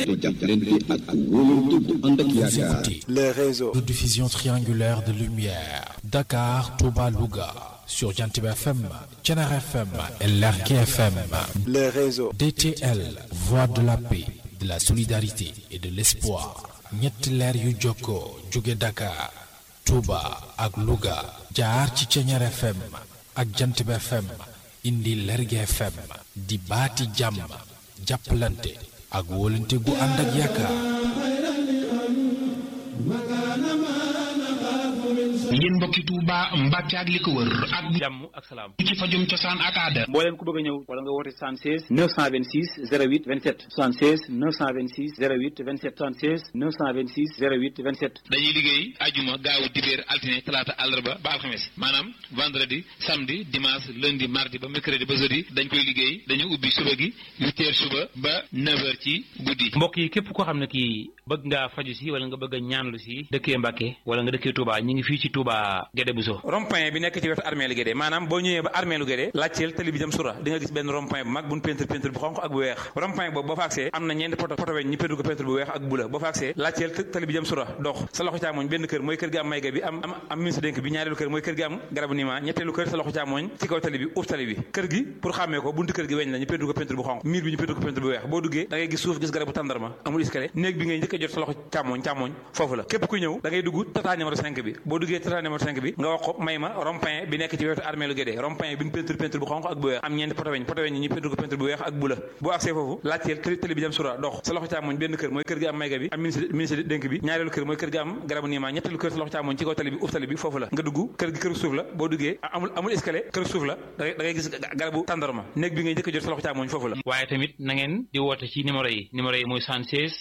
jàppalante ak wóolante bu ànd ak yaakaar. les réseaux de diffusion triangulaire de lumière Dakar Touba Louga sur Jantib FM Thiénaba FM et Lergui FM les réseaux DTL voix de la paix de la solidarité et de l'espoir ñetti leer yu jokkoo jóge Dakar Touba ak Louga jaar ci Thiénaba FM ak Jantib FM indi Lergui FM di baati jàmm jàppalante ak wóolante gu ànd ak yaakaar yéen mbokki Touba Mbàkke ak li ko wër ak jàmm ak salaam ci fajum cosaan ak aada mbooleem ku bëgg a ñëw wala nga woote 76 926 08 27 76 926 08 27 76 926 08 27 dañuy liggéey ajuma gaawu dibéer altine talaata àllarba ba alxames maanaam vendredi samedi dimanche lundi mardi ba mercredi ba jeudi dañ koy liggéey dañu ubbi suba gi huit heures suba ba neuf heures ci guddi mbokk yi képp koo xam ne kii bëgg ngaa faju si wala nga bëgg a ñaanlu si dëkkee Mbàkke wala nga dëkkee Touba ñi ngi fii ci Touba Guédé Bousso rond-point bi nekk ci wetu armée lu Guédé maanaam boo ñëwee ba armée lu Guédé laajteel tali bi jëm sura di nga gis benn rond-point bu mag buñ peinture peinture bu xonq ak bu weex rond-point boobu boo fa agsee am na ñeenti poto poto weñ ñu peinture ko peinture bu weex ak bu la boo fa agsee laajteel tali bi jëm sura dox sa loxo càmmoñ benn kër mooy kër gi am mayga bi am am am ministre dénk bi ñaareelu kër mooy kër gi am garabu niima ñetteelu kër sa loxo càmmoñ ci kaw tali bi uuf tali bi kër gi pour xàmmee ko buntu kër gi weñ la ñu peinture ko peinture bu xonq miir bi ñu peinture ko peinture bu weex boo duggee da ngay gis suuf gis garabu tàndarma amul escalier néeg bi ngay njëkk a jot sa loxo càmmoñ càmmoñ foofu la képp ku ñëw da ngay dugg tata numéro 5 bi boo duggee tata numéro 5 bi nga wax ko may ma rond-point bi nekk ci wetu armée lu Guédé rond-point bi ñu peinture peinture bu xonq ak bu weex am ñeenti poto weñ poto weñ ñu peinture ko peinture bu weex ak bu la boo agsee foofu laajteel tëli tëli bi jëm sura dox sa loxo càmmoñ benn kër mooy kër gi am mayga bi am ministre ministre dénk bi ñaareelu kër mooy kër gi am garabu niima ñetteelu kër sa loxo càmmoñ ci kaw tali bi uf tali bi foofu la nga dugg kër gi kër suuf la boo duggee amul amul escalier kër suuf la da ngay gis garabu tàndarma néeg bi ngay njëkk a jot sa loxo càmmoñ foofu la waaye tamit na ngeen di woote ci numéro yi numéro yi mooy 76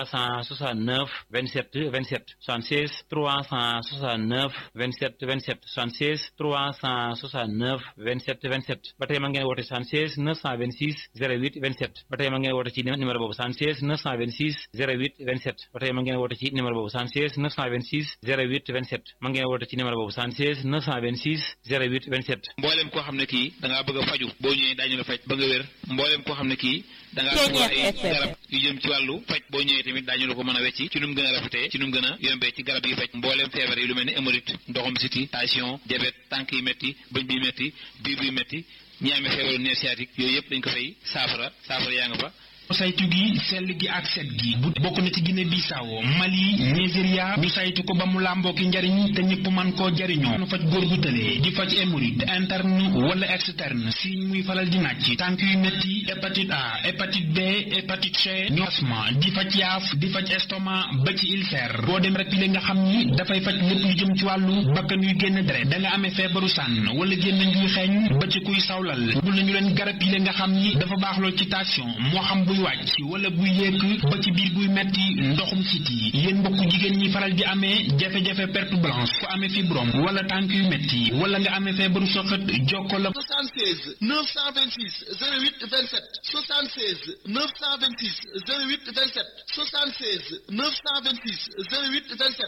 369 27 27 76 369 27 27 76 369 27 27 ba tey ma ngeen woote 76 926 08 27 ba tey ma ngeen woote ci numéro boobu 76 926 08 27 ba tey ma ngeen woote ci numéro boobu 76 926 08 27 ma ngeen woote ci numéro boobu 76 926 08 27 mbooleem koo xam ne kii da ngaa bëgg a faju boo ñëwee daañu la faj ba nga wér mbooleem koo xam ne kii da ngaa soxla ay garab yu jëm ci wàllu faj boo ñëwee tamit daañu la ko mën a wecci ci nu mu gën a rafetee ci nu mu gën a yombee ci garab yi faj mbooleem feebar yi lu mel ni hémorroïde ndoxum siti tension diabète tànk yi métti bëñ bi métti biir bi métti ñi amee feebaru nerf sciatique yooyu yëpp dañ ko fay saafara saafara yaa nga fa saytu gi sell gi ak set gi bu bokk na ci Guinée Bissau Mali Nigeria ñu saytu ko ba mu làmboo ki njariñ te ñëpp man koo jariñoo nu faj góor gu tëlee di faj hémorroïde interne wala externe si muy faral di nàcc tànk yu métti hépatite A hépatite B hépatite C ñu asma di faj yaaf di faj estomac ba ci ulcère boo dem rek li nga xam ni dafay faj lépp lu jëm ci wàllu bakkan yuy génn deret da nga amee feebaru sànn wala génn njuy xeeñ ba ci kuy sawlal bu la ñu leen garab yi nga xam ni dafa baax lool ci tension moo xam buy wàcc wala buy yéeg ba ci biir buy metti ndoxum siti yéen mbokk jigéen ñi faral di amee jafe-jafe perte blanche ku amee fibrome wala tànk yu metti wala nga amee feebaru soxat jokko la 76 926 08 27 76 926 08 27 76 926 08 27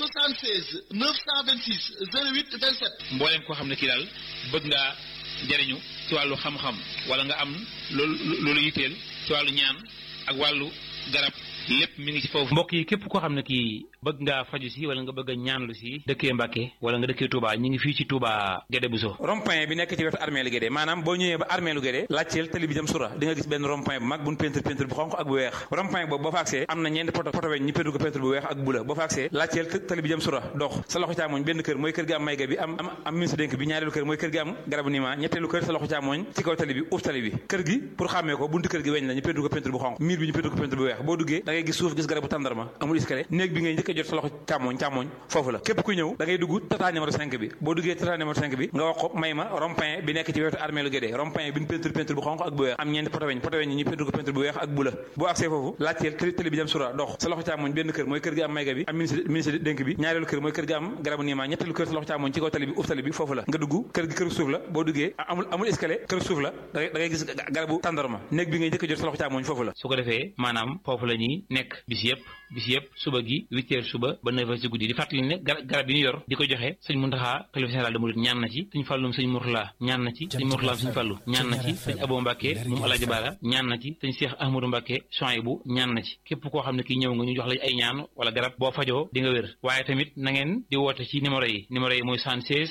76 926 08 27 mbooleem koo xam ne kii daal bëgg ngaa jariñu ci wàllu xam-xam wala nga am loolu loolu yitteel ci wàllu ñaan ak wàllu garab lépp mi ngi ci foofu. mbokk yi képp koo xam ne kii bëgg ngaa faju si wala nga bëgg a ñaanlu si dëkkee Mbàkke wala nga dëkkee Touba ñi ngi fii ci Touba Guédé Bousso rond-point bi nekk ci wetu armée lu Guédé maanaam boo ñëwee ba armée lu Guédé laajteel tali bi jëm sura di nga gis benn rond-point bu mag buñ peinture peinture bu xonq ak bu weex rond-point boobu boo fa agsee am na ñeenti poto poto weñ ñu peinture ko peinture bu weex ak bu la boo fa agsee laajteel tali bi jëm sura dox sa loxo càmmoñ benn kër mooy kër gi am mayga bi am am am ministre dénk bi ñaareelu kër mooy kër gi am garabu niima ñetteelu kër sa loxo càmmoñ ci kaw tali bi uuf tali bi kër gi pour xàmmee ko buntu kër gi weñ la ñu peinture ko peinture bu xonq miir bi ñu peinture ko peinture bu weex boo duggee da ngay gis suuf gis garabu tàndarma amul escalier néeg bi ngay njëkk a jot sa loxo càmmoñ càmmoñ foofu la képp ku ñëw da ngay dugg tata numéro 5 bi boo duggee tata numéro 5 bi nga wax ko may ma rond-point bi nekk ci wetu armée lu Guédé rond-point bi ñu peinture peinture bu xonq ak bu weex am ñeenti poto weñ poto weñ ñu peinture ko peinture bu weex ak bu la boo agsee foofu laajteel tëli tëli bi jëm sura dox sa loxo càmmoñ benn kër mooy kër gi am mayga bi am ministre ministre dénk bi ñaareelu kër mooy kër gi am garabu niima ñetteelu kër sa loxo càmmoñ ci kaw tali bi uf tali bi foofu la nga dugg kër gi kër suuf la boo duggee amul amul escalier kër suuf la da ngay gis garabu tàndarma néeg bi ngay njëkk a jot sa loxo càmmoñ foofu la su ko defee maanaam foofu la ñuy fi nekk bis yëpp bis yëpp suba gi huit heures suba ba neuf heures ci guddi di fàttali ne garab yi ñu yor di ko joxe sëñ Muntaxa xalifa général de Mouride ñaan na ci sëñ Fàllum sëñ Murtala ñaan na ci sëñ Murtala sëñ Fàllu ñaan na ci sëñ Abo Mbàkke moom Alaaji Baara ñaan na ci sëñ Cheikh Ahmadou Mbàkke Souhaïbou ñaan na ci képp koo xam ne kii ñëw nga ñu jox la ay ñaan wala garab boo fajoo di nga wér waaye tamit na ngeen di woote ci numéro yi numéro yi mooy 76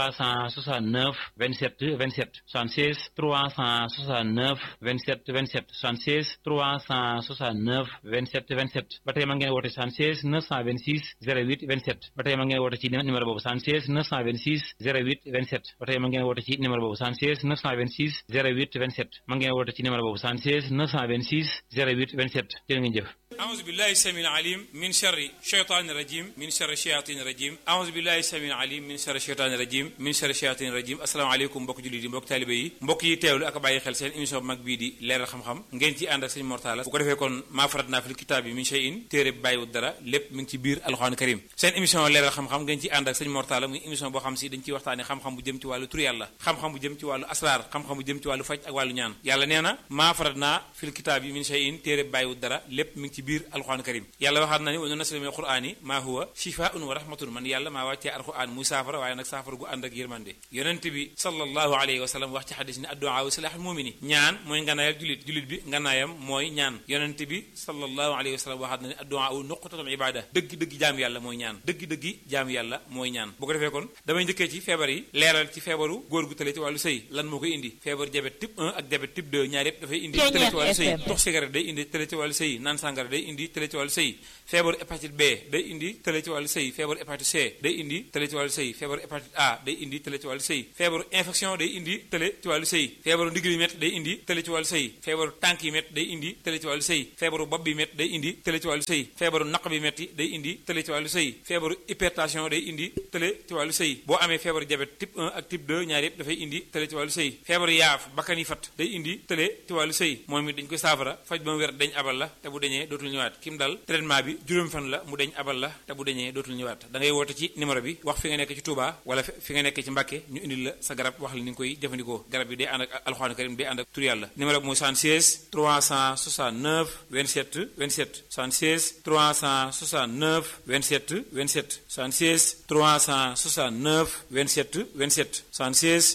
369 27 27 76 369 27 27 76 369 27 27 ba tey ma ngeen woote 76 926 08 27 ba tey ma ngeen woote ci numéro boobu 76 926 08 27 ba tey ma ngeen woote ci numéro boobu 76 926 08 27 ma ngeen woote ci numéro boobu 76 926 08 27 jërë ngeen jëf أعوذ بالله السميع العليم من شر الشيطان الرجيم من شر الشياطين الرجيم أعوذ بالله السميع العليم من شر الشيطان الرجيم من شر الشياطين الرجيم asalaamaaleykum mbokk jullit yi mbokk taalibe yi mbokk yi teewlu ak bàyyi xel seen émission bu mag bii di leeral xam-xam ngeen ci ànd ak sëñ Mortala bu ko defee kon maa farat naa fil kitaab bi min shay'in téere bi bàyyiwut dara lépp mi ngi ci biir alxuraan karim seen émission leeral xam-xam ngeen ci ànd ak sëñ Mortala muy émission boo xam si dañ ciy waxtaane xam-xam bu jëm ci wàllu tur yàlla xam-xam bu jëm ci wàllu asraar xam-xam bu jëm ci wàllu faj ak wàllu ñaan yàlla nee na maa farat naa fil kitaab bi min shay'in téere bi bàyyiwut dara lépp mi ngi ci biir alxuraan karim yàlla waxaat na ni wa nunazzilu mina al-qur'ani maa huwa shifaa'un wa rahmatun man yàlla maa wàccee alquran muy saafara waaye nag saafara gu ànd ak yërmande yonent bi sallallahu alayhi wa sallam wax ci xadis ni addu'a silaaxul mumini ñaan mooy nganaayal julit julit bi nganaayam mooy ñaan yonent bi sallallahu alayhi wa sallam waxaat na ni addu'a nuqtatul ibada dëgg dëgg jaam yàlla mooy ñaan dëgg dëgg jaam yàlla mooy ñaan bu ko defee kon damay njëkkee ci feebar yi leeral ci feebaru góor gu tële ci wàllu sëy lan moo koy indi feebar diabète type 1 ak diabète type 2 ñaar yépp dafay indi tële ci wàllu sëy tox cigarette day indi tële ci wàllu sëy naan sàngara day indi tële ci wàllu sëy feebaru hépatite B day indi tële ci wàllu sëy feebaru hépatite C day indi tële ci wàllu sëy feebaru hépatite A day indi tële ci wàllu sëy feebaru infection day indi tële ci wàllu sëy feebaru ndigg yi métt day indi tële ci wàllu sëy feebaru tànk yi métt day indi tële ci wàllu sëy feebaru bopp bi métt day indi tële ci wàllu sëy feebaru naq bi métti day indi tële ci wàllu sëy feebaru hypertension day indi tële ci wàllu sëy boo amee feebaru diabète type 1 ak type 2 ñaar yépp dafay indi tële ci wàllu sëy feebaru yaaf bakkan yi fat day indi tële ci wàllu sëy moom it dañ koy saafara faj ba mu wér dañ abal la te bu dañee dootul ñëwaat kim dal traitement bi juróom fan la mu deñ abal la te bu deñee dootul ñëwaat da ngay woote ci numéro bi wax fi nga nekk ci Touba wala fi nga nekk ci Mbàkke ñu indil la sa garab wax la ni nga koy jëfandikoo garab yi day ànd ak alxuraan karim day ànd ak tur yàlla numéro bi mooy 76 369 27 27 76 369 27 27 76 369 27 27 76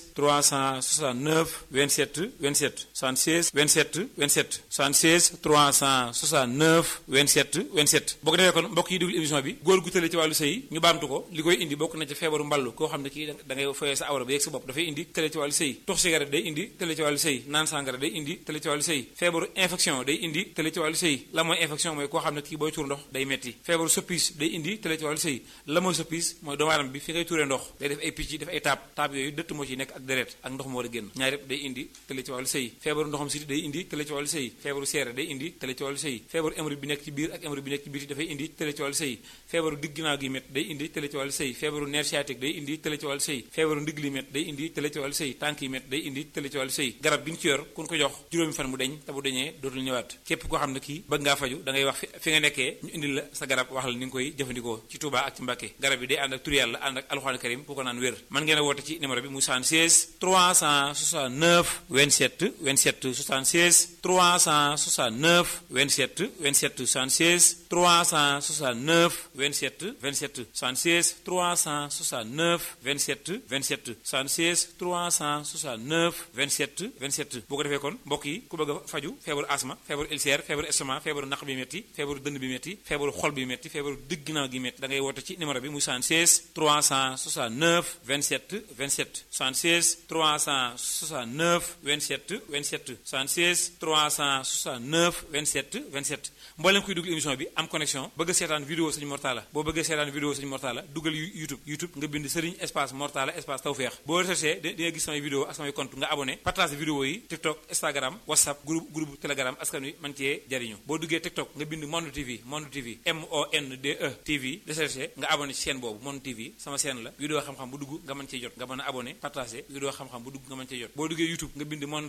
369 27 27 76 27 27 76 369 27 27 boo ko defee kon mbokk yi déglu émission bi góor gu tële ci wàllu sëy ñu baamtu ko li koy indi bokk na ci feebaru mballu koo xam ne kii da ngay foyee sa awra ba yegg sa bopp dafay indi tële ci wàllu sëy tox cigarette day indi tële ci wàllu sëy naan sàngara day indi tële ci wàllu sëy feebaru infection day indi tële ci wàllu sëy la mooy infection mooy koo xam ne kii booy tuur ndox day metti feebaru soppis day indi tële ci wàllu sëy la mooy soppis mooy doomu aadama bi fi ngay tuuree ndox day def ay picc def ay taab taab yooyu dëtt moo ci nekk ak deret ak ndox moo war a génn ñaar yëpp day indi tële ci wàllu sëy feebaru ndoxam siti day indi tële ci wàllu sëy feebaru seere day indi tële ci wàllu sëy feebaru hémorroïde bi nekk ci biir ak hémorroïde bi nekk ci biir dafay indi tële ci wàllu sëy feebaru digg ginnaaw gi métt day indi tële ci wàllu sëy feebaru nerf sciatique day indi tële ci wàllu sëy feebaru ndigg li métt day indi tële ci wàllu sëy tànk yi métt day indi tële ci wàllu sëy garab gi ñu ci yor kun ko jox juróomi fan mu deñ te bu deñee dootul ñëwaat képp koo xam ne kii bëgg ngaa faju da ngay wax fi nga nekkee ñu indil la sa garab wax la ni nga koy jëfandikoo ci Touba ak ci Mbàkke garab yi day ànd ak tur yàlla ànd ak alxuraan karim ku ko naan wér mën ngeen a woote ci numéro bi mu 76 369 27 27 76 369 27 27 76 369 27 27 76 369 27 27 76 369 27 27 boo ko defee kon mbokk yi ku bëgg a faju feebaru asma feebaru ulcère feebaru estomac feebaru naq bi metti feebaru dënn bi metti feebaru xol bi metti feebaru digg ginnaaw gi metti da ngay woote ci numéro bi muy 76 369 27 27 76 369 27 27 76 369 27 27 mboolem kuy dugg émission bi am connexion bëgg a seetaan vidéo Sëñ Mortala boo bëggee seetaan vidéo Sëñ Mortala duggal YouTube YouTube nga bind Serigne espace Mortala espace Tawfekh boo recherché di nga gis samay vidéo ak samay compte nga abonné partage vidéo yi TikTok Instagram WhatsApp groupe groupe Telegram askan wi man cee jariñu boo duggee TikTok nga bind Monde TV Monde TV M O N D E TV recherché nga abonné ci chaîne boobu Monde TV sama chaîne la vidéo xam-xam bu dugg nga mën cee jot nga mën a abonné partagé vidéo xam-xam bu dugg nga mën cee jot boo duggee YouTube nga bind Monde TV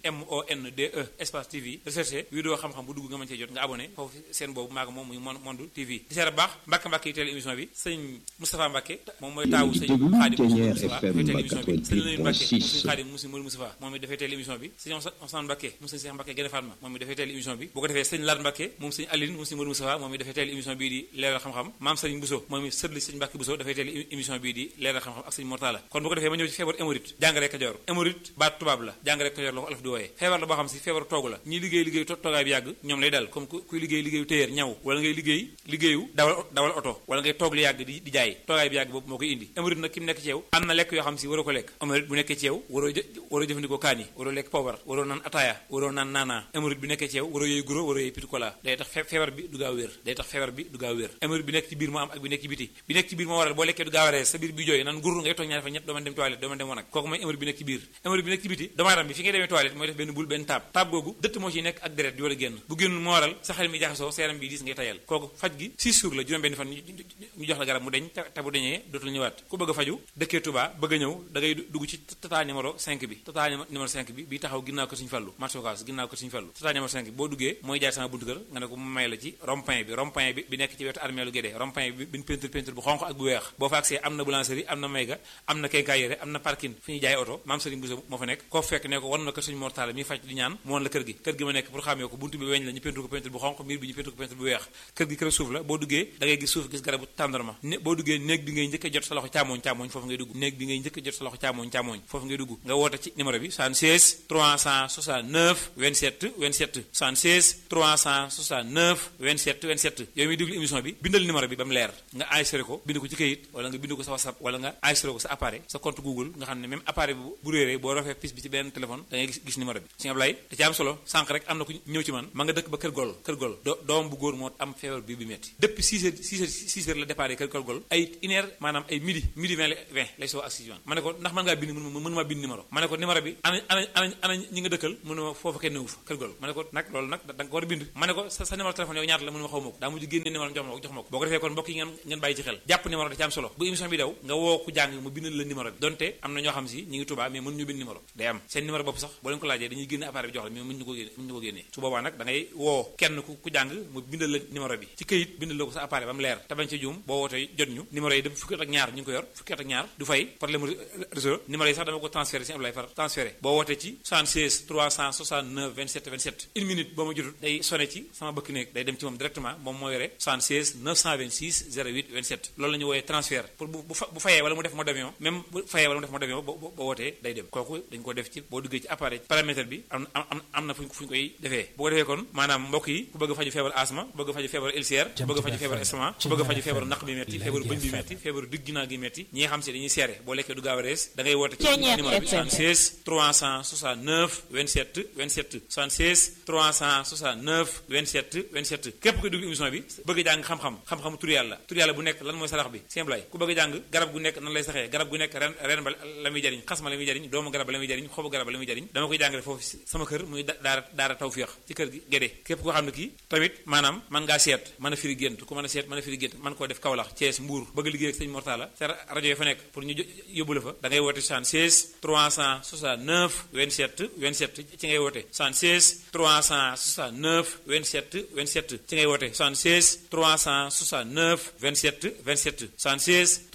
M O N D E espace TV recherché vidéo xam-xam bu dugg nga mën cee jot nga abonné foofu seen boobu maaga moom muy Monde TV di seera baax Mbàkke Mbàkke yi teel émission bi sëñ Moustapha Mbàkke moom mooy taawu sëñ Xaadim Moustapha dafay teel émission bi sëñ Lamin Mbàkke sëñ Xaadim Musi Mol Moustapha moom it dafay teel émission bi sëñ Ousmane Mbàkke moom sëñ Cheikh Mbàkke Gene Fatma moom it dafay teel émission bi bu ko defee sëñ Lat Mbàkke moom sëñ Aline Musi Mol Moustapha moom it dafay teel émission bii di leeral xam-xam maam sëñ Bousso moom it sëtli sëñ Mbàkke Bousso dafay teel émission bii di leeral xam-xam ak sëñ Mortala kon bu ko defee ma ñëw ci feebar hémorroïde jàngare Kajoor hémorroïde baat tubaab la jàngare Kajoor la ko olof di wooyee feebar la boo xam si feebar toogu la ñi liggéey liggéey toogaay bi yàgg ñoom lay dal comme kuy liggéey liggéeyu téyeer ñaw wala ngay liggéey liggéeyu dawal dawal oto wala ngay toog lu yàgg di di jaay toogaay bi yàgg boobu moo koy indi hémorroïde nag ki mu nekk ci yow am na lekk yoo xam si waroo ko lekk hémorroïde bu nekkee ci yow waroo waroo jëfandikoo kaani waroo lekk poobar waroo naan ataaya waroo naan naanaa hémorroïde bi nekkee ci yow waroo yooyu guro waroo yooyu pitikola day tax feebar bi du gaaw wér day tax feebar bi du gaaw wér hémorroïde bi nekk ci biir moo am ak bi nekk ci biti bi nekk ci biir moo waral boo lekkee du gaaw a rees sa biir bi jooy naan gurur ngay toog ñaari fa ñett doo mën dem toilette doo mën dem wanag kooku mooy hémorroïde bi nekk ci biir hémorroïde bi nekk ci biti doomu aadama bi fi ngay demee toilette mooy def benn bul benn taab taab googu dëtt moo ciy nekk ak deret di war a génn bu génnul moo waral sa xel mi jaxasoo sa yaram bi diis ngay tayal kooku faj gi 6 jours la juróom benn fan ñu jox la garab mu deñ te bu deñee dootul ñëwaat ku bëgg a faju dëkkee Touba bëgg a ñëw da ngay dugg ci tata numéro 5 bi tata numéro 5 bi bi taxaw ginnaaw ko Sëñ Fallu marché Ocass ginnaaw ko Sëñ Fallu tata numéro 5 bi boo duggee mooy jaar sama buntu kër nga ne ko mu may la ci rond-point bi rond-point bi bi nekk ci wetu armée lu Guédé rond-point bi bin peinture peinture bu xonq ak bu weex boo fa agsee am na boulangerie am na mayga am na quincaillerie am na parking fi ñuy jaay oto maam Serigne Bousso moo fa nekk koo fekk ne ko wan na kër Sëñ Mortala mi faj di ñaan mu wan la kër gi kër gi ma nekk pour xàmmee ko buntu bi weñ la ñu peinture ko peinture bu xonq miir bi ñu peinture ko peinture bu weex kër gi kër suuf la boo duggee da ngay gis suuf gis garabu tàndarma boo duggee néeg bi ngay njëkk a jot sa loxo càmmoñ càmmoñ foofu ngay dugg néeg bi ngay njëkk a jot sa loxo càmmoñ càmmoñ foofu ngay dugg nga woote ci numéro bi 76 369 27 27 76 369 27 27 yow miy déglu émission bi bindal numéro bi ba mu leer nga enregistré ko bind ko ci këyit wala nga bind ko sa whatsapp wala nga enregistré ko sa appareil sa compte google nga xam ne même appareil bi bu réeree boo rafee pis bi ci benn téléphone da ngay gis gis numéro bi si Ablaye da ci am solo sànq rek am na ku ñëw ci man ma nga dëkk ba kër gol kër gol doom bu góor moo am feebar bi bi metti depuis 6 heures 6 heures 6 heures la départ kër kër gol ay une heure maanaam ay midi midi 20 20 lay soo agsi man ma ne ko ndax mën ngaa bind mënu ma bind numéro ma ne ko numéro bi ana ana ana ana ñi nga dëkkal mënu ma foofu kenn newu fa kër gol ma ne ko nag loolu nag da nga ko war a bind ma ne ko sa sa numéro téléphone yow ñaata la mënu ma xaw ma ko daa mujj génne numéro jox ma ko jox ma ko boo ko defee kon mbokk yi ngeen ngeen bàyyi ci xel jàpp numéro da ci am solo bu émission bi daw nga woo ku jàng mu bindal la numéro bi donte am na ñoo xam si ñi ngi Touba mais mënuñu bind numéro day am seen numéro bopp sax boo leen ko laajee dañuy génne appareil bi jox la mais mënuñu ko génne mënuñu ko génnee su boobaa nag da ngay woo kenn ku ku jàng mu bindal la numéro bi ci këyit bindal la ko sa appareil ba mu leer te bañ ci juum boo wootee jot ñu numéro yi dem fukki at ak ñaar ñu ngi ko yor fukki at ak ñaar du fay problème réseau numéro yi sax dama ko transféré si Ablaye far transféré boo wootee ci 76 369 27 27 une minute boo ma jotul day sonné ci sama bëkk néeg day dem ci moom directement moom moo yore 76 926 08 27 loolu la ñu wooyee transfert pour bu bu fayee wala mu def mode avion même bu fayee wala mu def mode avion boo boo wootee day dem kooku dañ ko def ci boo duggee ci appareil paramètre bi am am am na fu ñu fu ñu koy defee bu ko defee kon maanaam mbokk yi ku bëgg a faju feebar asma ku bëgg a faju feebar ulcère ku bëgg a faju feebar estomac ku bëgg a faju feebar naq bi metti feebaru bëñ bi metti feebaru digg ginnaaw gi metti ñi nga xam si dañuy seere boo lekkee du gaaw a rees da ngay woote ci numéro bi 76 369 27 27 76 369 27 27 képp koy dugg émission bi bëgg a jàng xam-xam xam-xam tur yàlla tur yàlla bu nekk lan mooy sarax bi simple ku bëgg a jàng garab gu nekk nan lay saxee garab gu nekk ren ren ba la muy jariñ xas ma la muy jariñ doomu garab ba la muy jariñ xobu garab ba la muy jariñ dama koy jàngale foofu sama kër muy daara daara tawféex ci kër gi gédé képp koo xam ne kii tamit maanaam man ngaa seet mën a firi gént ku mën a seet mën a firi gént man koo def Kaolack Thiès Mbour bëgg a liggéey ak sëñ Mortala sa rajo yi fa nekk pour ñu yóbbu la fa da ngay woote 76 369 27 27 ci ngay woote 76 369 27 27 ci ngay woote 76 369 27 27 76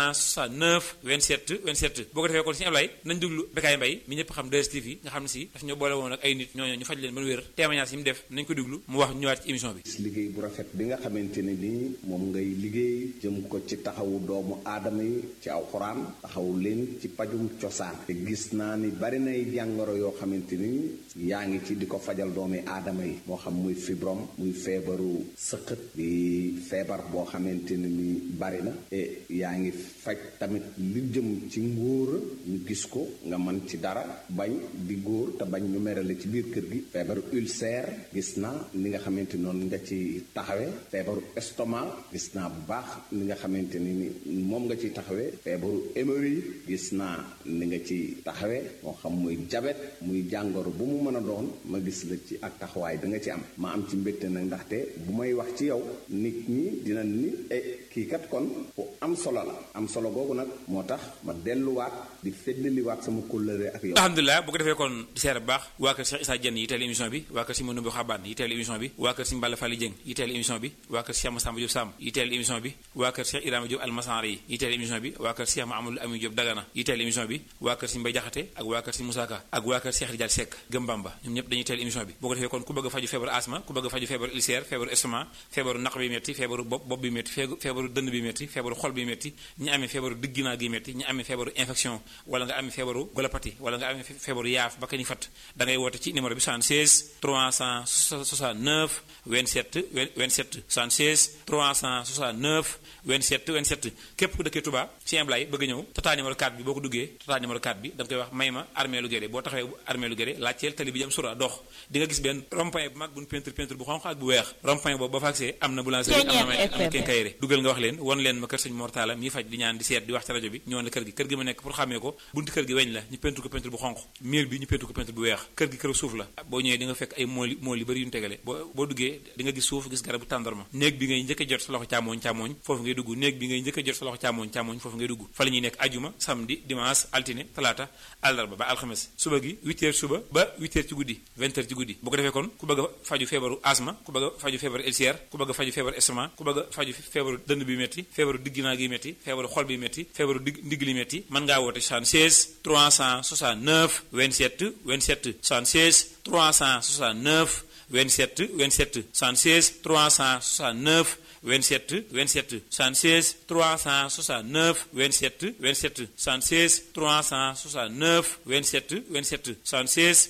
369 27 27 boo ko defee kon si Ablaye nañ déglu Bécaye Mbaye mi ñëpp xam 2STV nga xam ne si daf ñoo boole woon ak ay nit ñooñu ñu faj leen ba wér témoignage yi mu def nañ ko déglu mu wax ñëwaat ci émission bi liggéey bu rafet bi nga xamante ne nii moom ngay liggéey jëm ko ci taxawu doomu aadama yi ci aw xuraan taxawu leen ci pajum cosaan te gis naa ni bari nay jàngoro yoo xamante ni yaa ngi ci di ko fajal doomi aadama yi moo xam muy fibrom muy feebaru sëqët di feebar boo xamante ne ni bari na e yaa ngi faj tamit li jëm ci ngóor ñu gis ko nga mën ci dara bañ di góor te bañ ñu merale ci biir kër gi feebaru ulcère gis naa ni nga xamante noonu nga ci taxawee feebaru estomac gis naa bu baax ni nga xamante ni ni moom nga ci taxawee feebaru hémorroïde gis naa ni nga ci taxawee moo xam muy jabet muy jàngoro bu mu mën a doon ma gis la ci ak taxawaay da nga ci am ma am ci mbégte nag ndaxte bu may wax ci yow nit ñi dina ni e kii kat kon ku am solo la am solo googu nag moo tax ma delluwaat di feddaliwaat sama kóllëre ak yow alhamdulilah bu ko defee kon di seer bu baax waa kër Cheikh Issa Dieng yi teel émission bi waa kër si Manoumbe Xabaan yi teel émission bi waa kër si Mballa Fally Dieng yi teel émission bi waa kër Cheikh Massamba Diop Sam yi teel émission bi waa kër Cheikh Ibrahima Diop Almasari yi yi teel émission bi waa kër Cheikh Mahamadou Amin Diop Dagana yi teel émission bi waa kër si Mbay Jaxate ak waa kër si Moussa Ka ak waa kër Cheikh Rijal Seck Gëm Bamba ñoom ñëpp dañuy teel émission bi boo ko defee kon ku bëgg a faju feebaru asma ku bëgg a faju feebaru ulcère feebaru estomac feebaru naq bi metti feebaru bopp bopp bi metti feebaru dënn bi metti feebaru xol bi metti ñi amee feebaru digginaa gi metti ñi amee feebaru infection wala nga amee feebaru golopathie wala nga amee feebaru yaaf ba ka ni fatt da ngay woote ci numéro bi 76 369 27 27 76 369 27 27 képp ku dëkkee Touba ci Imblaye bëgg ñëw tata numéro 4 bi boo ko duggee tata numéro 4 bi da nga koy wax may ma armée lu géré boo taxawee armée lu géré laajteel tali bi jëm sura dox di nga gis benn rond-point bu mag bu ñu peinture peinture bu xonq ak bu weex rond-point boobu ba fa agsee am na boulangerie am na may am na kenkayre dugal nga wax leen won leen ma kër sëñ Mortala mi faj di ñaan di seet di wax ci rajo bi ñëwoon la kër gi kër gi ma nekk pour xàmmee ko buntu kër gi weñ la ñu peinture ko peinture bu xonq miir bi ñu peinture ko peinture bu weex kër gi kër suuf la boo ñëwee di nga fekk ay mool mool yu bëri yu ñu tegale boo boo duggee di nga gis suuf gis garabu tàndarma néeg bi ngay njëkk a jot sa loxo càmmooñ càmmooñ foofu ngay dugg néeg bi ngay njëkk a jot sa loxo càmmooñ càmmooñ foofu ngay dugg fa la ñuy nekk ajuma samedi dimanche altine talaata àllarba ba alxames suba gi 8 heures suba ba 8 heures ci guddi 20 heures ci guddi bu ko defee kon ku bëgg a faju feebaru asma ku bëgg a faju feebaru ulcère ku bëgg a faju feebaru estomac ku bëgg a faju feebaru dënn bi metti feebaru digginaa gi metti feebaru xol bi metti feebaru dig ndigg li metti mën ngaa woote 76 369 27 27 76 369 27 27 76 369 27 27 76 369 27 27 76 369 27 27 76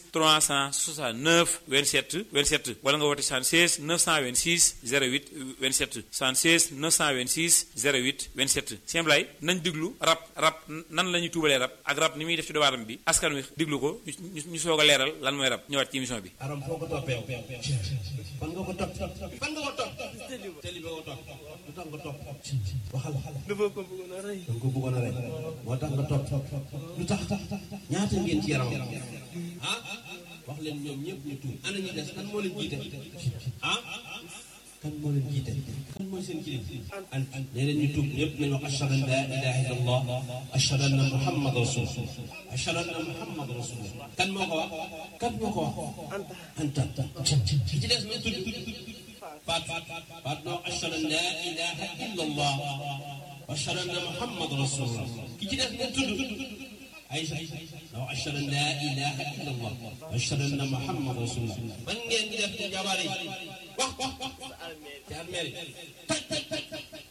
369 27 27 wala nga woote 76 926 08 27 76 926 08 27 Sëñ Blay nañ diglu rab rab nan la ñuy tuubalee rab ak rab ni muy def ci doomu aadama bi askan wi diglu ko ñu ñu soog a leeral lan mooy rab ñëwaat ci émission bi. aram foo ko toppee fan nga ko topp fan nga ko topp tëli ba ko topp lu tax nga topp waxal dafa ko bëggoon a rey danga ko bëggoon a rey moo tax nga topp lu tax ñaata ngeen ci yaram ah wax leen ñoom ñëpp ñu tuub ana ñu des kan moo leen jiite ah kan moo leen jiite kan mooy seen kilifa an nee leen ñu tuub ñëpp nañu wax ashhadu an la ilaha illallah ashhadu anna muhammad rasul ashhadu anna muhammad rasul kan moo ko wax kan moo ko wax anta ki ci des ñu tudd faat faat noo ashhadu an la ilaha illallah ashhadu anna muhammad rasul ki ci des ñu tudd Aïcha noo ashhadu an la ilaha illallah ashhadu anna muhammad rasul man ngeen di def ci jabar yi wax wax wax ci armeel taj taj taj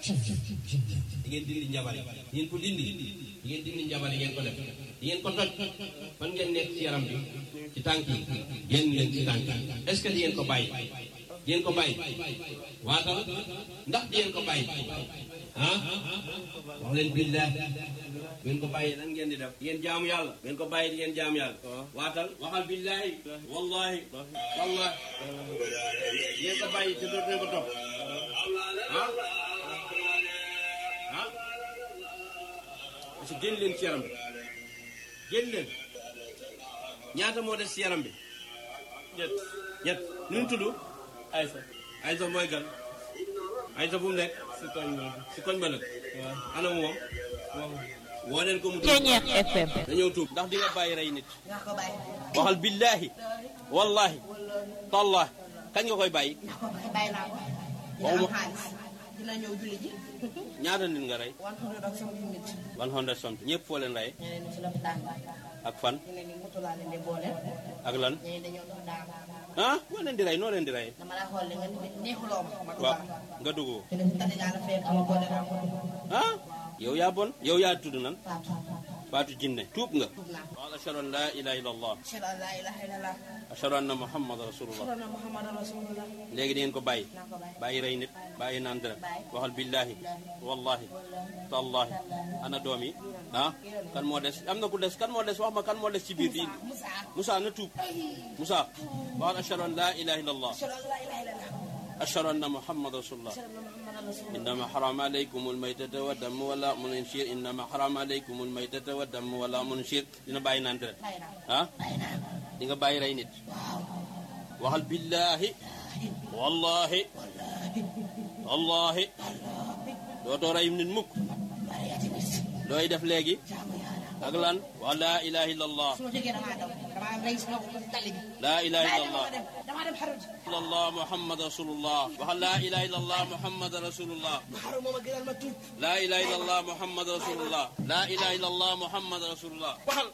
di ngeen dindi njabar yi di ngeen ko dindi di ngeen dindi njabar yi ngeen ko def di ngeen ko toj fan ngeen nekk ci yaram bi ci tànk yi génn leen ci tànk yi est ce que di ngeen ko bàyyi di ngeen ko bàyyi waatal ndax di ngeen ko bàyyi ah wax leen billah ngeen ko bàyyi nan ngeen di def ngeen jaamu yàlla ngeen ko bàyyi di ngeen jaamu yàlla waatal waxal billahi wallahi wallahi ngeen ko bàyyi te dootu ngeen ko topp ah ah parce que génn leen ci yaram bi génn leen ñaata moo des ci yaram bi ñett ñett nu mu tudd Aysa Aysa mooy gan Aysa fu mu nekk si koñ ba si koñ ba nag ana moom woo leen ko mu tuub FM dañoo tuub ndax di nga bàyyi rey nit waxal billahi wallahi tallahi kañ nga koy bàyyi bàyyi naa ko dina am xaalis dina ñëw julli ji ñaata nit nga rey one hundred ak something nit one hundred something ñëpp foo leen rey ñeneen ñi ci lopitaan ak fan ñeneen ñi moto laa leen di boole ak lan ñeneen dañoo dox daal ah moo leen di rey noo leen di rey dama la xool nga neexuloo ma ma waaw dugal nga dugg te ne tati gaa la fekk ama boole naa ko ah yow yaa bon yow yaa tudd nan faatu faatu jinne tuub nga tuub naa waaw ashhadu an la ilaha illa allah ashhadu an laa ilaaha illallah ashhadu anna muhammad rasulullah ashhadu anna muhammadan rasulullah léegi di ngeen ko bàyyi naa ko bàyyi bàyyi rey nit bàyyi naan dara Bàyyi. waxal billahi wallahi tallahi ana doom yi ah kan moo des am na ku des kan moo des wax ma kan moo des ci biir di Musa Moussa na tuub Moussa waxal ashhadu an la ilaha illa allah ashhadu an laa ilaaha illallah ashhadu anna muhammad rasulullah ashhadu anna muhammadan rasulullah إنما حرم عليكم الميتة والدم ولا منشير إنما حرم عليكم الميتة والدم ولا منشير dina bàyyi naan dara bàyyi naa ko ah bàyyi naa ko di nga bàyyi rey nit waxal billahi wallahi wallahi dootoo rey nit mukk bàyyi ati nit looy def léegi jaamu yàlla ak lan wa la ilaha illallah su ma jógee damaa daw damaa waaw rey si nga ko tali bi laa ilaha Bàyyi illallah dama dem dama dem xaru ji illallah muhammad rasulullah waxal laa ilaha illallah muhammad rasulullah ma xaru moom a gënal ma tuub laa ilaha illallah muhammad rasulullah laa ilaha illallah muhammad rasulullah waxal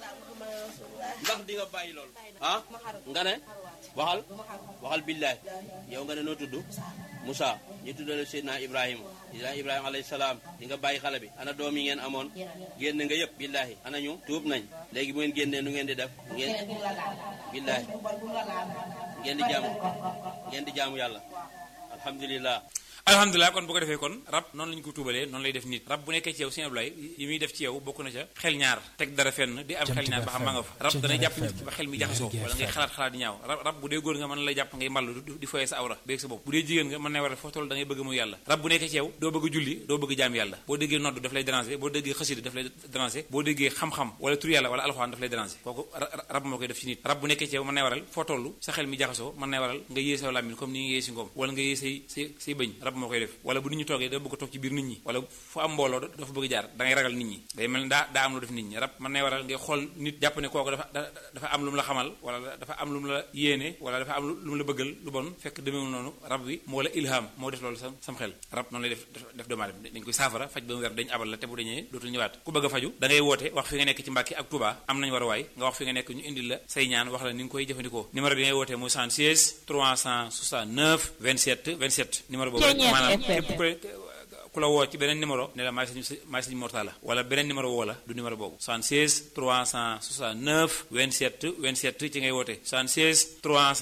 ndax di nga bàyyi loolu ah nga ne waxal waxal billahi yow nga ne noo tudd Moussa ñu tuddale Seydina Ibrahima Seydina Ibrahima alayhi salaam di nga bàyyi xale bi ana doom yi ngeen amoon génn nga yëpp billahi ana ñu tuub nañ léegi bu ngeen génnee nu ngeen di def ngeen billahi ngeen di jaamu ngeen di jaamu yàlla alhamdulillah alhamdulilah kon bu ko defee kon rab noonu lañu ko tuubalee noonu lay def nit rab bu nekkee ci yow sëñ Ablaye yi muy def ci yow bokk na ca xel ñaar teg dara fenn di am xel ñaar ba xam ma nga fa rab danay jàpp nit ki ba xel mi jaxasoo wala ngay xalaat xalaat di ñaaw rab rab bu dee góor nga mën lay jàpp ngay mballu di foyee sa awra béeg sa bopp bu dee jigéen nga mën na war a foo toll da ngay bëgg muy yàlla rab bu nekkee ci yow doo bëgg julli doo bëgg jaam yàlla boo déggee nodd daf lay déranger boo déggee xasida daf lay déranger boo déggee xam-xam wala tur yàlla wala alxuraan daf lay déranger kooku rab moo koy def ci nit rab bu nekkee ci yow mën na waral foo toll sa xel mi jaxasoo mën na waral nga yée sa làmmiñ comme ni nga yée si ngoom wala nga yée say say say bëñ rab moo koy def wala bu nit ñi toogee da bëgg a toog ci biir nit ñi wala fu am mbooloo dafa bëgg jaar da ngay ragal nit ñi day mel ni daa daa am lu def nit ñi rab mën na waral ngay xool nit jàpp ne kooku dafa dafa am lu mu la xamal wala dafa am lu mu la yéene wala dafa am lu mu la bëggal lu bon fekk demeewul noonu rab bi moo la ilham moo def loolu sam sam xel rab noonu lay def def doomu aadama dañ koy saafara faj ba mu wer dañ abal la te bu dañee dootul ñëwaat ku bëgg a faju da ngay woote wax fi nga nekk ci Mbàkke ak Touba am nañ war a waay nga wax fi nga nekk ñu indil la say ñaan wax la ni nga koy jëfandikoo numéro bi ngay wootee mooy 76 369 27 27 numéro boobu maanaam képp ku la woo ci beneen numéro ne la maay sëñ maay sëñ Mortala wala beneen numéro woo la du numéro boobu 76 369 27 27 ci ngay woote 76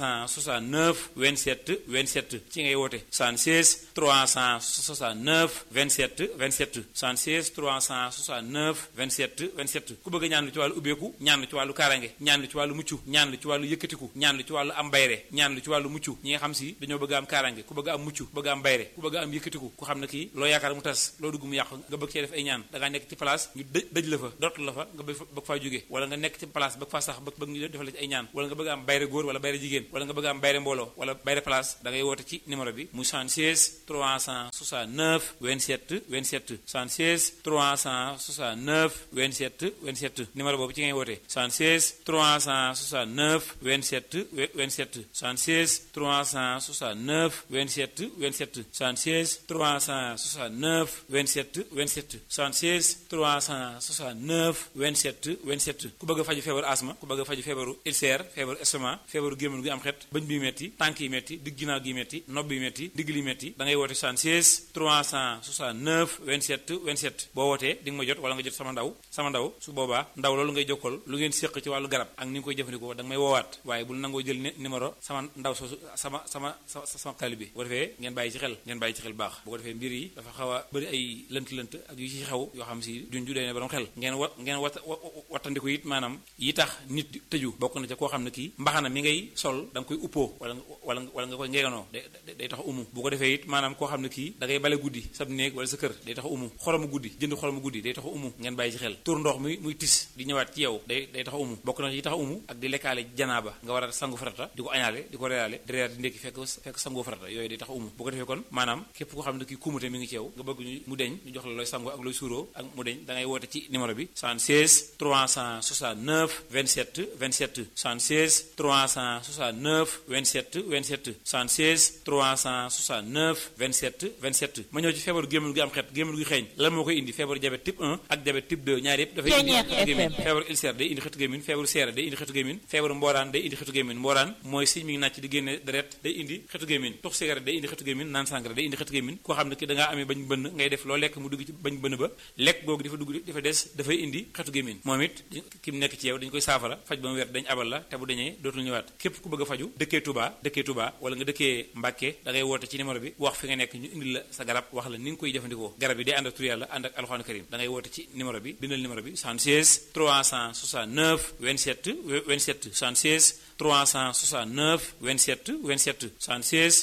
369 27 27 ci ngay woote 76 369 27 27 76 369 27 27 ku bëgg a ñaan lu ci wàllu ubbeeku ñaan lu ci wàllu kaarange ñaan lu ci wàllu mucc ñaan lu ci wàllu yëkkatiku ñaan lu ci wàllu am bayre ñaan lu ci wàllu mucc ñi nga xam si dañoo bëgg am kaarange ku bëgg am mucc bëgg am bayre ku bëgg am yëkkatiku ku xam ne kii loo yaakaar mu tas loo dugg mu yàqu nga bëgg cee def ay ñaan da ngaa nekk ci place ñu dëj dëj la fa dootu la fa nga bëgg faa jóge wala nga nekk ci place bëgg faa sax bëgg bëgg ñu defal la ci ay ñaan wala nga bëgg am bayre góor wala bayre jigéen wala nga bëgg am bayre mbooloo wala bayre place da ngay woote ci numéro bi mu 76 369 27 27 76 369 27 27 numéro boobu ci ngay woote 76 369 27 27 76 369 27 27 76 369 27 27 76 369 27 27 ku bëgg a faju feebaru asma ku bëgg a faju feebaru ulcère feebaru estomac feebaru gémmiñ gi am xet bëñ bi metti tànk yi metti digg ginnaaw gi metti nopp bi metti digg li metti da ngay woote 76 369 27 27 boo wootee di nga ma jot wala nga jot sama ndaw sama ndaw su boobaa ndaw loolu ngay jokkal lu ngeen séq ci wàllu garab ak ni nga koy jëfandikoo da nga may woowaat waaye bul nangoo jël numéro sama ndaw soosu sama sama sama taalibe bu ko defee ngeen bàyyi ci xel ngeen bàyyi ci xel baax bu ko defee mbir yi dafa xaw a bëri ay lënt-lënt ak yu ci xew yoo xam si duñ ju dee ne borom xel ngeen wa ngeen wat wattandiku it maanaam yi tax nit tëju bokk na ca koo xam ne kii mbaxana mi ngay sol da nga koy uppoo wala wala wala nga koy ngeeganoo day day tax umu bu ko defee it maanaam koo xam ne kii da ngay bale guddi sab néeg wala sa kër day tax umu xoromu guddi jënd xoromu guddi day tax umu ngeen bàyyi ci xel tur ndox mi muy tis di ñëwaat ci yow day day tax umu bokk na yi tax umu ak di lekkaale janaaba nga war a sangu farata di ko añaale di ko reyaale di reyaat di ndékki fekk fekk sangoo farata yooyu day tax umu bu ko defee kon maanaam képp koo xam ne kii kumute mi ngi ci yow nga bëgg ñu mu deñ ñu jox la looy sangoo ak looy suuroo ak mu deñ da ngay woote ci numéro bi 76 369 27 27 76 369 27 27 76 369 27 27 ma ñëw ci feebaru gémmiñ gi am xet gémmiñ gi xeeñ lan moo koy indi feebaru diabète type 1 ak diabète type 2 ñaar yëpp dafay indi xetu gémmiñ feebaru ulcère day indi xetu gémmiñ feebaru seere day indi xetu gémmiñ feebaru mbooraan day indi xetu gémmiñ mbooraan mooy siñ mi ngi nàcc di génne deret day indi xetu gémmiñ tux cigarette day indi xetu gémmiñ naan sangara day indi xetu gémmiñ koo xam ne ki da ngaa amee bañ bënn ngay def loo lekk mu dugg ci bañ bënn ba lekk googu dafa dugg dafa des dafay indi xetu gémmiñ moom it ki mu nekk ci yow dañ koy saafara faj ba mu wér dañ abal la te bu dañee dootul ñëwaat képp ku bëgg a faju dëkkee Touba dëkkee Touba wala nga dëkkee Mbàkke da ngay woote ci numéro bi wax fi nga nekk ñu indil la sa garab wax la ni nga koy jëfandikoo garab yi day ànd ak tur yàlla ànd ak alxuraan karim da ngay woote ci numéro bi bindal numéro bi 76 369 27 27 76 369 27 27 76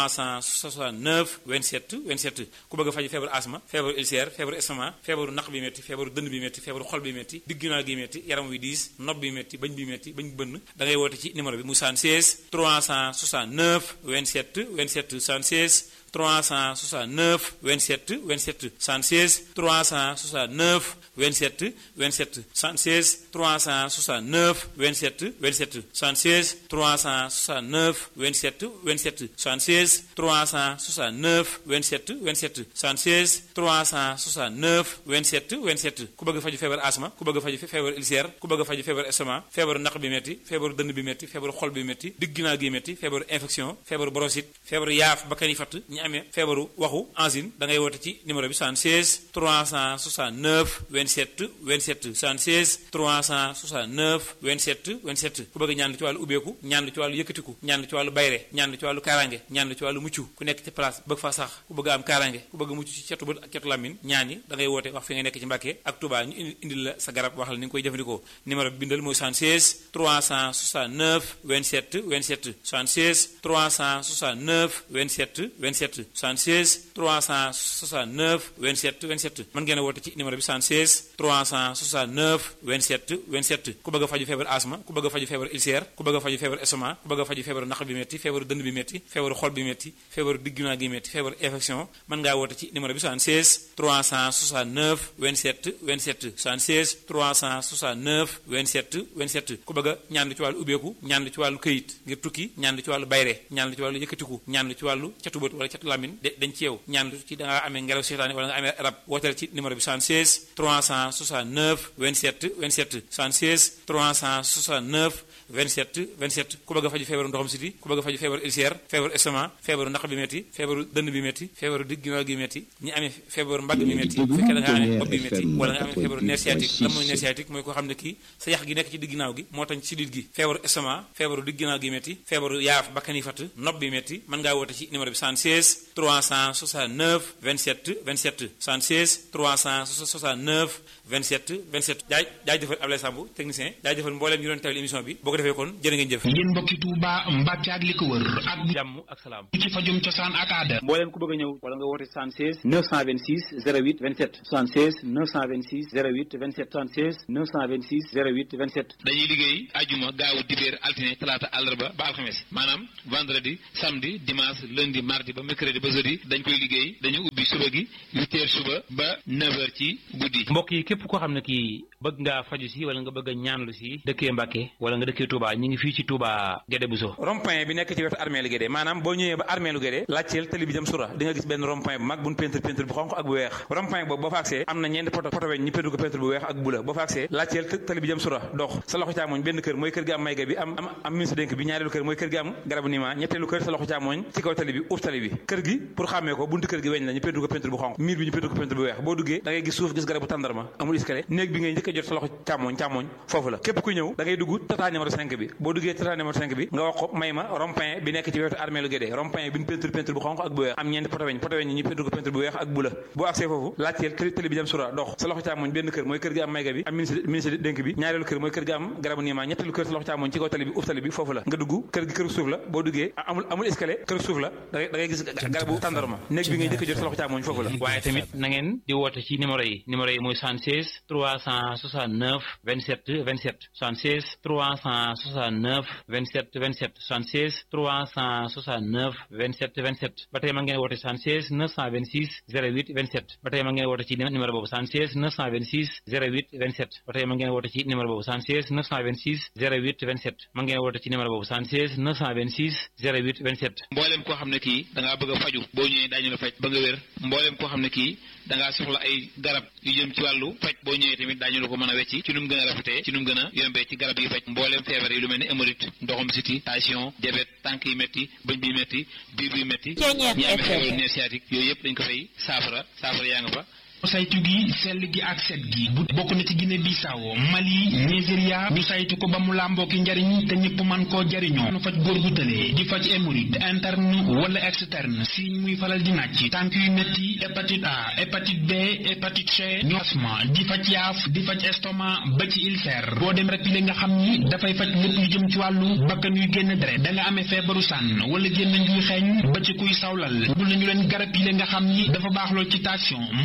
369 27 27 ku bëgg a faju feebaru asma feebaru ulcère feebaru estomac feebaru naq bi métti feebaru dënn bi métti feebaru xol bi métti digginaa gi métti yaram wi diis nopp bi métti bañ bi métti bañ bënn da ngay woote ci numéro bi mu 76 369 27 27 76 369 27 27 76 369 27 27 76 369 27 27 76 369 27 27 76 369 27 27 76 369 27 27 ku bëgg faju feebar asma ku bëgg faju feebar ulcère ku bëgg faju feebar estomac feebaru naq bi metti feebaru dënn bi metti feebaru xol bi metti digg ginnaaw gi metti feebaru infection feebaru bronchite feebaru yaaf bakkan yi fatt ñi amee feebaru waxu angine da ngay woote ci numéro bi 76 369 27 27 76 369 27 27 ku bëgg ñaan ci wàllu ubbeeku ñaan ci wàllu yëkkatiku ñaan ci wàllu bayre ñaan ci wàllu kaaraange ñaan ci wàllu mucc ku nekk ci place bëgg fa sax ku bëgg am kaaraange ku bëgg mucc ci cetu bët ak cetu làmmiñ ñaan yi da ngay woote wax fi nga nekk ci Mbàkke ak Touba ñu indil la sa garab wax la ni nga koy jëfandikoo numéro bi bindal mooy 76 369 27 27 76 369 27 27 76 369 27 27 mën ngeen a woote ci numéro bi 76 369 27 27 ku bëgg a faju feebar asma ku bëgg a faju feebar ulcère ku bëgg a faju feebar estomac ku bëgg a faju feebaru naq bi metti feebaru dënd bi metti feebaru xol bi metti feebaru diggunaa gi metti feebaru infection mën ngaa woote ci numéro bi 76 369 27 27 76 369 27 27 ku bëgg a ñaan ci wàllu ubbeeku ñaan ci wàllu këyit ngir tukki ñaan ci wàllu bayre ñaan ci wàllu yëkkatiku ñaan ci wàllu catu bët wala catu lamin de dañ ci yow ñaan ci da ngaa amee ngelaw seetaane wala nga amee rab wooteel ci numéro bi 76 369 27 27 76 369 27 27 ku bëgg a faju feebaru ndoxam siti ku bëgg a faju feebaru ulcère feebaru estomac feebaru naq bi metti feebaru dënn bi metti feebaru digg ginnaaw gi metti ñi amee feebaru mbagg bi metti bu fekkee da nga amee bopp bi metti wala nga amee feebaru nerf sciatique lan mooy nerf sciatique mooy koo xam ne kii sa yax gi nekk ci digg ginnaaw gi moo tax ci sidit gi feebaru estomac feebaru digg ginnaaw gi metti feebaru yaaf bakkan yi fatt nopp bi metti mën ngaa woote ci numéro bi 76 369 27 27 76 369 27 27 jaay jaay jëfal Ablaye Samb technicien jaay jëfal mbooleem ñu doon teewlu émission bi boo ko defee kon jërë ngeen jëf yéen mbokki Touba Mbàkke ak li ko wër ak jàmm ak salaam ci fajum cosaan ak aada mbooleem ku bëgg a ñëw wala nga woote 76 926 08 27 76 926 08 27 76 926 08 27 dañuy liggéey ajuma gaawu dibéer altine talaata àllarba ba alxames maanaam vendredi samedi dimanche lundi mardi ba mercredi ba jeudi dañ koy liggéey dañu ubbi suba gi 8 heures suba ba 9 heures ci guddi mbokk yi képp koo xam ne kii bëgg ngaa faju si wala nga bëgg a ñaanlu si dëkkee Mbàkke wala nga dëkkee Touba ñi ngi fii ci Touba Guédé Bousso rond-point bi nekk ci wetu armeelu Guédé maanaam boo ñëwee ba armeelu Guédé laajteel tali bi jëm sura di nga gis benn rond-point bu mag buñ peinture peinture bu xonq ak bu weex rond-point boobu boo fa agsee am na ñeenti poto poto weñ ñu peinture ko peinture bu weex ak bu la boo fa agsee laajteel tali bi jëm sura dox sa loxo càmmoñ benn kër mooy kër gi am mayga bi am am am ministre dénk bi ñaareelu kër mooy kër gi am garabu niima ñetteelu kër sa loxo càmmoñ ci kaw tali bi uuf tali bi kër gi pour xàmmee ko buntu kër gi weñ la ñu peinture ko peinture bu xonq miir bi ñu peinture ko peinture bu weex boo duggee da ngay gis suuf gis garabu tàndarma amul escalier néeg bi ngay njëkk a jot sa loxo càmmoñ càmmoñ foofu la képp ku ñëw da ngay dugg tata numéro 5 bi boo duggee tata numéro 5 bi nga wax ko may ma rond-point bi nekk ci wetu armeelu Guédé rond-point bi ñu peinture peinture bu xonq ak bu weex am ñeenti poto weñ poto weñ ñu peinture ko peinture bu weex ak bu la boo agsee foofu laajteel télé bi jëm sura dox sa loxo càmmoñ benn kër mooy kër gi am mayga bi am ministre ministre dénk bi ñaareelu kër mooy kër gi am garabu niima ñetteelu kër sa loxo càmmoñ ci kaw tali bi uf tali bi foofu la nga dugg kër gi kër suuf la boo duggee amul amul escalier kër suuf la da ngay gis garabu tàndarma néeg bi ngay njëkk a jot sa loxo càmmoñ foofu la waaye tamit na ngeen di woote ci numéro yi numéro yi mooy 76 369 27 27 76 369 27 27 76 369 27 27 ba tey ma ngeen woote 76 926 08 27 ba tey ma ngeen woote ci numéro boobu 76 926 08 27 ba tey ma ngeen woote ci numéro boobu 76 926 08 27 ma ngeen woote ci numéro boobu 76 926 08 27 mboolem koo xam ne kii da ngaa bëgg a faju boo ñëwee daañu la faj ba nga wér mboolem koo xam ne kii da ngaa soxla ay garab yu jëm ci wàllu faj boo ñëwee tamit daañu la ko mën a wecci ci nu mu gën a rafetee ci nu mu gën a yombee ci garab yi faj mboolem feebar yi lu mel ni hémorroïde ndoxum siti tension diabète tànk yi métti bëñ bi métti biir bi métti ñi amee feebaru nerf sciatique yooyu yëpp dañ ko fay saafara saafara yaa nga fa saytu gi sell gi ak set gi bu bokk na ci Guinée Bissau Mali Nigeria ñu saytu ko ba mu làmboo ki njariñ te ñëpp man koo jariñoo nu faj góor gu tëlee di faj hémorroïde interne wala externe si muy falal di nàcc tànk yu métti hépatite A hépatite B hépatite C ñu asma di faj yaaf di faj estomac ba ci ulcère boo dem rek li nga xam ni dafay faj lépp lu jëm ci wàllu bakkan yuy génn deret da nga amee feebaru sànn wala génn njuy xeeñ ba ci kuy sawlal bul nañu leen garab yi nga xam ni dafa baax lool ci tension moo xam buy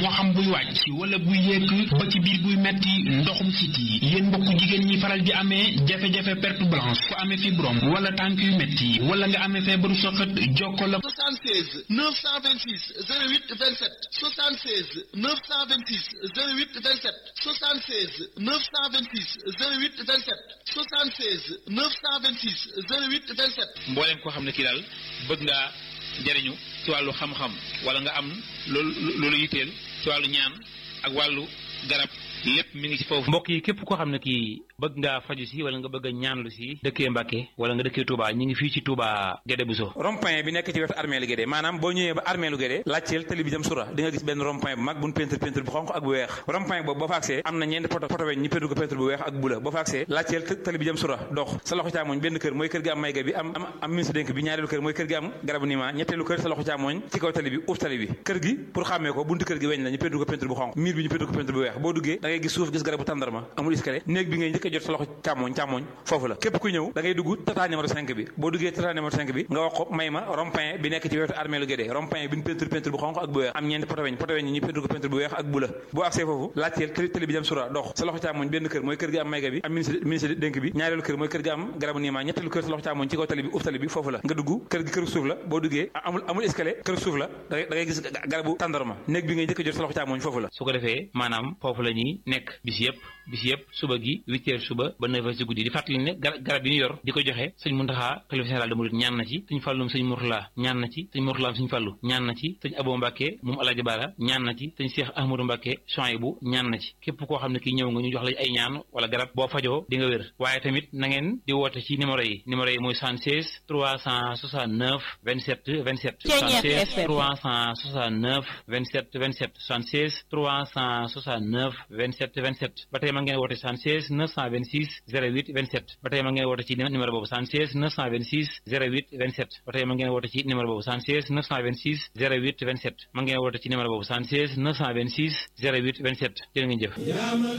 wàcc wala buy yéeg ba ci biir buy metti ndoxum siti yéen mbokk jigéen ñi faral di amee jafe-jafe perte blanche ku amee fibrome wala tànk yu metti wala nga amee feebaru soxat jokko la 76 926 08 27 76 926 08 27 76 926 08 27 76 926 08 27 mbooleem koo xam ne kii daal bëgg ngaa jariñu ci wàllu xam-xam wala nga am loolu loolu yitteel ci wàllu ñaan ak wàllu garab lépp mi ngi ci foofu. mbokk yi képp koo xam ne kii bëgg ngaa faju si wala nga bëgg a ñaanlu si dëkkee Mbàkke wala nga dëkkee Touba ñi ngi fii ci Touba Guédé Bousso rond-point bi nekk ci wetu armée lu Guédé maanaam boo ñëwee ba armée lu Guédé laajteel tali bi jëm sura di nga gis benn rond-point bu mag buñ peinture peinture bu xonq ak bu weex rond-point boobu boo fa agsee am na ñeenti poto poto weñ ñu peinture ko peinture bu weex ak bu la boo fa agsee laajteel tali bi jëm sura dox sa loxo càmmoñ benn kër mooy kër gi am mayga bi am am am ministre dénk bi ñaareelu kër mooy kër gi am garabu nima ñetteelu kër sa loxo càmmoñ ci kaw tali bi uuf tali bi kër gi pour xàmmee ko buntu kër gi weñ la ñu peinture ko peinture bu xonq miir bi ñu peinture ko peinture bu weex boo duggee da ngay gis suuf gis garabu tàndarma amul escalier néeg bi ngay njëkk a jot sa loxo càmmoñ càmmoñ foofu la képp ku ñëw da ngay dugg tata numéro 5 bi boo duggee tata numéro 5 bi nga wax ko may ma rond-point bi nekk ci wetu armée lu Guédé rond-point bi ñu peinture peinture bu xonq ak bu weex am ñeenti poto weñ poto weñ ñu peinture ko peinture bu weex ak bu la boo agsee foofu laajteel tëli tëli bi jëm sura dox sa loxo càmmoñ benn kër mooy kër gi am mayga bi am ministre ministre dénk bi ñaareelu kër mooy kër gi am garabu niima ñetteelu kër sa loxo càmmoñ ci kaw tali bi uf tali bi foofu la nga dugg kër gi kër suuf la boo duggee amul amul escalier kër suuf la da ngay gis garabu tàndarma néeg bi ngay njëkk a jot sa loxo càmmoñ foofu la su ko defee maanaam foofu la ñuy nekk bis yëpp bis yëpp suba gi huit heures suba ba neuf heures ci guddi di fàttali ne garab yi ñu yor di ko joxe sëñ Muntaxa xalifa général de Mouride ñaan na ci sëñ Fàllum sëñ Murtala ñaan na ci sëñ Murtalaam sëñ Fàllu ñaan na ci sëñ Abo Mbàkke moom Alaaji Baara ñaan na ci sëñ Cheikh Ahmadou Mbàkke Chouaïbou ñaan na ci képp koo xam ne kii ñëw nga ñu jox la ay ñaan wala garab boo fajoo di nga wér waaye tamit na ngeen di woote ci numéro yi numéro yi mooy 76 369 27 27 76 369 27 27 76 369 27 27 ba tey ma ngeen woote 76 926 08 27 ba tey ma ngeen woote ci numéro boobu 76 926 08 27 ba tey ma ngeen woote ci numéro boobu 76 926 08 27 ma ngeen woote ci numéro boobu 76 926 08 27 jërë ngeen jëf